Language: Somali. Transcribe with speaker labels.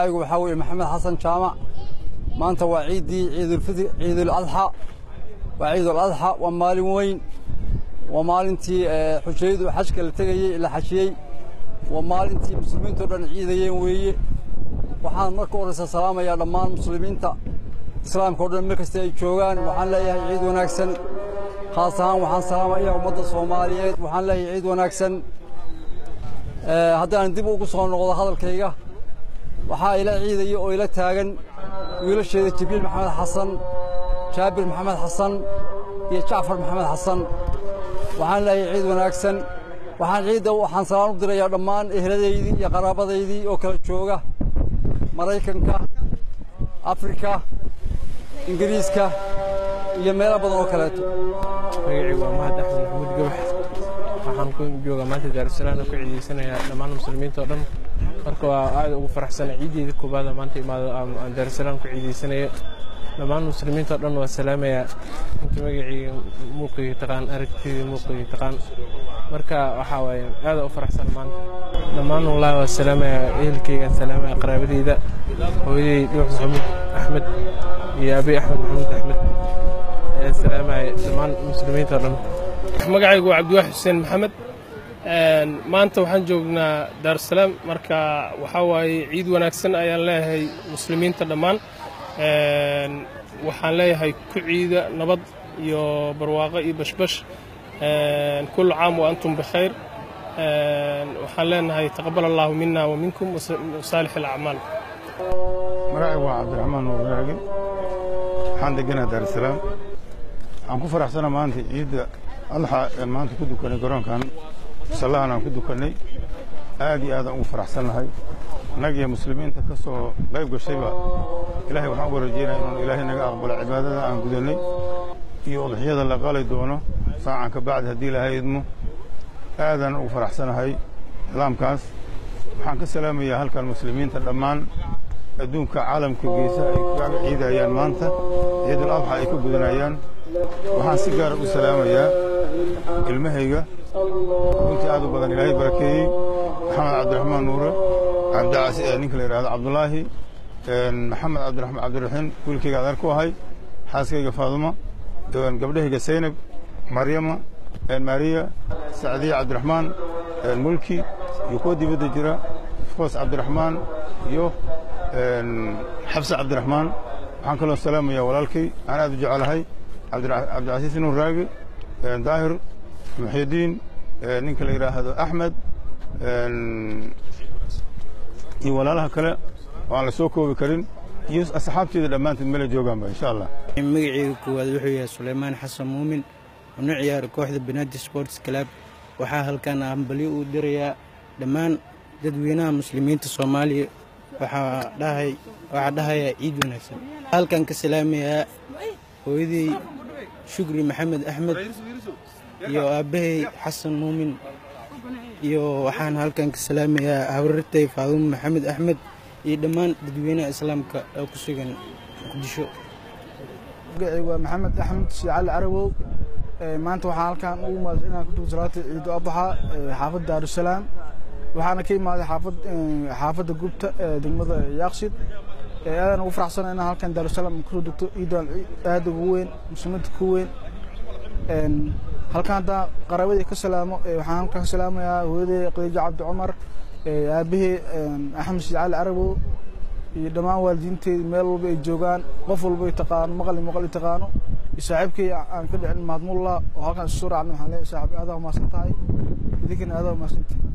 Speaker 1: aygu waxaa weeye maxamed xasan jaamac maanta waa ciiddii ciidulfitr ciiduladxa waa ciiduladxa waa maalin weyn waa maalintii xujayadu xajka la tegayey la xajiyey waa maalintii muslimiintao dhan ciidayeen weeye waxaan marka horeysa salaamayaa dhammaan muslimiinta islaamka o dhan meel kasta ay joogaan waxaan leeyahay ciid wanaagsan khaas ahaan waxaan salaamayaa ummadda soomaaliyeed waxaan leeyahay ciid wanaagsan haddaan dib ugu soo noqdo hadalkayga waxaa ila ciidaya oo ila taagan wiilasheeda jibriil maxamed xasan jaabir maxamed xasan iyo jacfar maxamed xasan waxaan leeyahay ciid wanaagsan waxaan ciidda waxaan salaan u dirayaa dhammaan ehladaydii iyo qaraabadaydii oo kala jooga maraykanka afrika ingiriiska iyo meelo badan oo kaleeto
Speaker 2: magacaygu waa mahad axmed maxamuud gabax waxaan ku joogaa maanta daarusalaam oo ku ciidaysanayaa dhammaan muslimiinta oo dhan marka waa aad ugu faraxsana ciiddeeda koobaada maanta imaado aan daarusalaam ku ciidaysanaya dhammaan muslimiinta oo dhan waa salaamayaa inta magacayga muuqayga taqaan aragtiyda muuqayga taqaan marka waxaa waaye aada u faraxsan maanta dhammaan wallahi waa salaamayaa ehelkaygaan salaamaya qaraabadeyda hooyaday dhuux maxamuud axmed iyo abi axmed maxamuud axmed ayaan salaamaya dhammaan muslimiinta oo dhan
Speaker 3: magacaygu waa cabdiwaaxid xuseen maxamed maanta waxaan joognaa daarusalaam marka waxaa waaye ciid wanaagsan ayaan leeyahay muslimiinta dhammaan waxaan leeyahay ku ciida nabad iyo barwaaqo iyo bashbash kullu caam wa antum bikhayr waxaan leenahay taqabal allahu mina wa minkum wasaalix alacmaal
Speaker 4: magacaygu waa cabdiraxmaan nuurraage waxaan deganaa daarusalaam waxaan ku faraxsana maanta ciidda alxa aan maanta ku dukanay garoonkan musallahan aan ku dukannay aad iyo aadaan ugu faraxsannahay annaga iyo muslimiinta ka soo qayb gashayba ilaahay waxaan uga rajaynaya inuun ilaahay naga aqbalo cibaadada aan gudannay iyo udxiyada la qali doono saacan ka bacdi haddii ilaahay idmo aadaan ugu faraxsanahay islaamkaas waxaan ka salaamayaa halkan muslimiinta dhammaan adduunka caalamka geesa ay kaga ciidayaan maanta ciidul adxa ay ka gudanayaan waxaan si gaara u salaamayaa ilmahayga runtii aad u badan ilaahay barakeeyey maxamed cabdiraxmaan nuure ninka la yidhahdo cabdulaahi maxamed cabdiraxmaan cabdiraxiin wiilkayga adeer ku ahay xaaskayga faadumo gabdhahayga saynab maryama maariya sacdiya cabdiraxmaan mulki iyo kuwa dibadda jira foos cabdiraxmaan iyo xabse cabdiraxmaan waxaan kaloo salaamayaa walaalkay aan aad u jecelahay cabdicasiis nuur raagi daahir muxidiin ninka la yidhaahdo axmed iyo walaalaha kale oo aan la soo koobi karin iyo asxaabteeda dhammaanteed meela joogaanba insha allah
Speaker 5: magaceyga koowaad wuxuu yahay sulaymaan xasan muumin una ciyaara kooxda banadi sports club waxaa halkan hambalyo uu dirayaa dhammaan dadweynaha muslimiinta soomaaliya waxaa dhahayaa ciid wanaagsan halkan ka salaamayaa hooyadey shukri maxamed axmed iyo aabbahay xasan muumin iyo waxaan halkan ka salaamayaa habarartay faadumo maxamed axmed iyo dhammaan dadweynaha islaamka oo ku sugan muqdisho
Speaker 6: magacaygu waa maxamed axmed shiicali carawow maanta waxaan halkan ugu imaaday inaan ku dugo salaata ciidu adxa xaafadda daarusalaam waxaana ka imaaday xaafad xaafadda gubta ee degmada yaaqshid aadaan ugu faraxsana inaan halkan daarusalaam kusoo degto ciidan aad ugu weyn muslimiinta ku weyn halkan haddaan qaraabadii ka salaamo waxaan halkan ka salaamayaa hooyaday khadiijo cabdi cumar aabahey axmed shiicali carabow iyo dhammaan waalidiinteedii meel walba ay joogaan qof walba ay taqaano maqli maqli taqaano iyo saaxiibkay aan ka dhicin mahadmullah oo halkan isu soo raacnay waxaan leeyahay saaxiib aadaa umahadsan tahay idinkana aadaa umahadsantahay